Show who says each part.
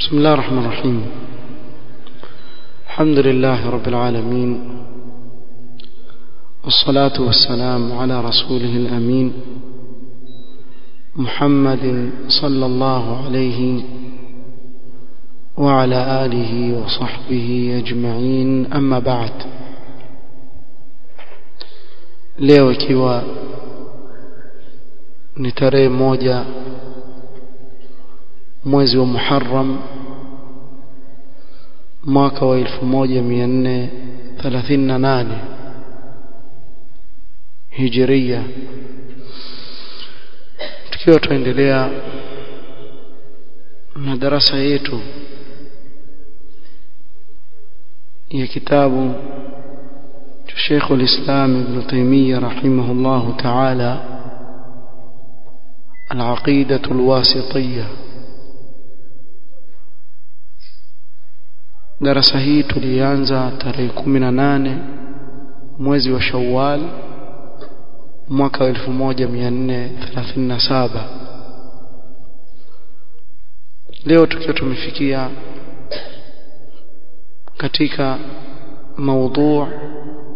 Speaker 1: بسم الله الرحمن الرحيم الحمد لله رب العالمين والصلاة والسلام على رسوله الأمين محمد صلى الله عليه وعلى آله وصحبه أجمعين أما بعد leo ikiwa ni tarehe moja mwezi wa Muharram mwaka wa 1438 Hijria tukiwa tuendelea na darasa yetu ya kitabu cha Sheikh al-Islam Ibn Taymiyyah rahimahullah ta'ala al-Aqidah al-Wasitiyyah darasa hii tulianza tarehe 18 mwezi wa Shawwal mwaka wa 1437 leo tukiwa tumefikia katika موضوع